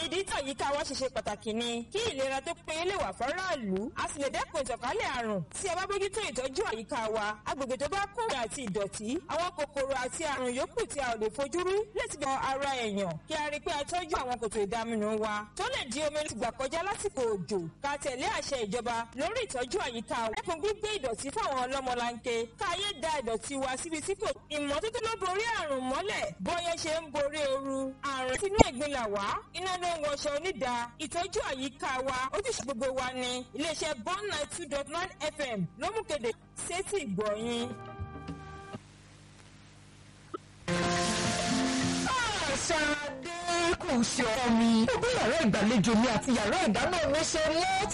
ìdí tí àyíká wa ṣe ṣe pàtàkì ni kí ìlera tó péye lè wà fọ́ráàlú a sì lè dẹ́kun ìtànkálẹ̀ àrùn tí a bá bójútó ìtọ́jú àyíká wa agbègbè tó bá kún àti ìdọ̀tí àwọn kòkòrò àti àrùn yòókù tí a ò lè fojú rí lè ti bọ ara èèyàn kí a rí i pé a tọ́jú àwọn kòtò ìdaminù wa tó lè di omi ti gbà kọjá lásìkò òjò ká tẹ̀lé àṣẹ ìjọba lórí ìtọ́jú àyíká wa dẹ́kun gbígbé ìdọ̀tí fáwọn ọlọ́mọlanke káyé da ìdọ̀tí wa síbi tí kò ìmọ́tótó ló borí àrùn mọ́lẹ̀ bọ́yẹ́ ṣe ń borí ooru àrùn sínú ẹ̀gbin là wá iná ló ń wọṣọ onídà ìtọ́jú àyíká wa ojúṣe gbogbo wa ni iléeṣẹ́ bond nine two dot nine fm ló mú kéde sétí ìgbọ̀nyìn. Ṣadé kò ṣe ọ̀rọ̀ mi. Ó bí yàrá ìgbàlejò mi àti yàrá ìdáná mi ṣe mọ́